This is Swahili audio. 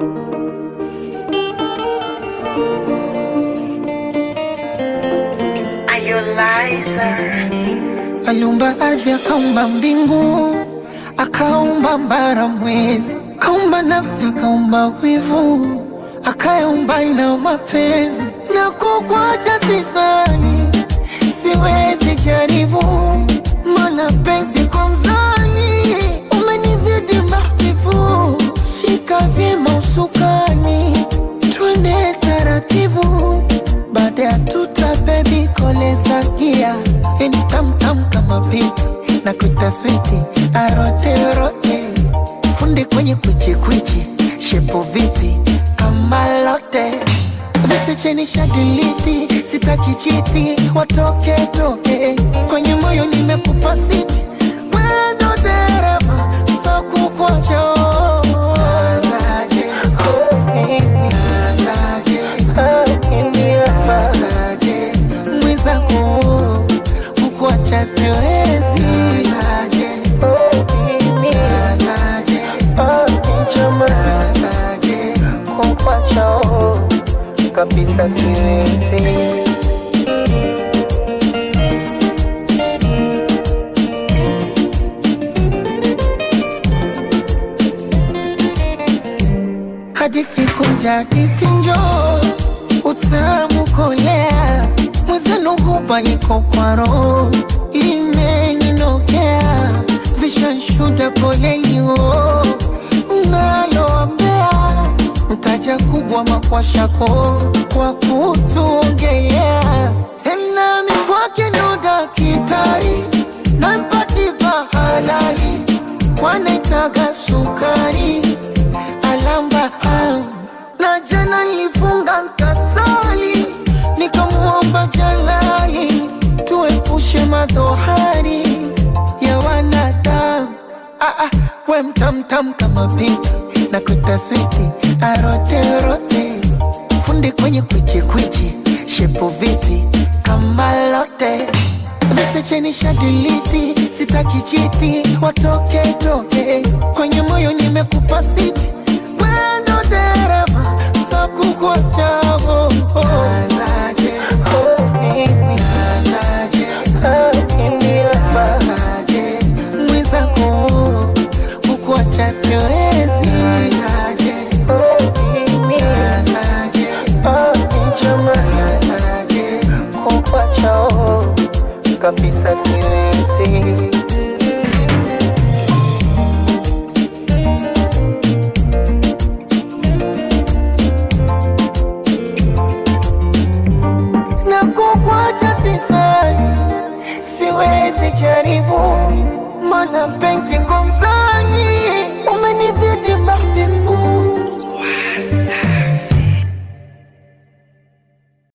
Aliumba ardhi, akaumba mbingu, akaumba mbara, mwezi, akaumba nafsi, akaumba wivu, akayaumba na mapenzi. Na kukwacha sisani, siwezi jaribu, mana penzi kwa mzani, umenizidi mahbibu. Shika vyema usukani, twende taratibu, baada ya tuta bebi koleza gia ini tamtam kama pipi na kutaswiti aroterote fundi kwenye kwichikwichi shepo vipi kama lote vichecheni shadiliti sitaki chiti watoke toke kwenye moyo nimekupa siti wendo dereva sokukocho mwizako kukuacha siwezi kukuacha kabisa siwezi hadithi kunja hadithi njoo utamu kolea mwezenu hupa niko kwa roho imeninokea vishanshuda polelio naloambea mtaja kubwa makwashako kwa kutuongelea tena mikwake ndo dakitari nampatipa halali kwanaitaga sukari alamba am na jana nilifunga nkasali nikamuomba jalali tuepushe madhohari ya wanadamu ah, ah, we mtamtam kama pinki na kutaswiti aroterote fundi kwenye kwichikwichi shepo vipi kama lote vichecheni shadiliti sitaki chiti watoke toke kwenye moyo nimekupa siti wendo dereva sakukwachavo mwizako kukuacha siwezi kukuacha kabisa siwezi na kukwacha sisani, siwezi jaribu, mana penzi ngomzani, umenizidi mahbi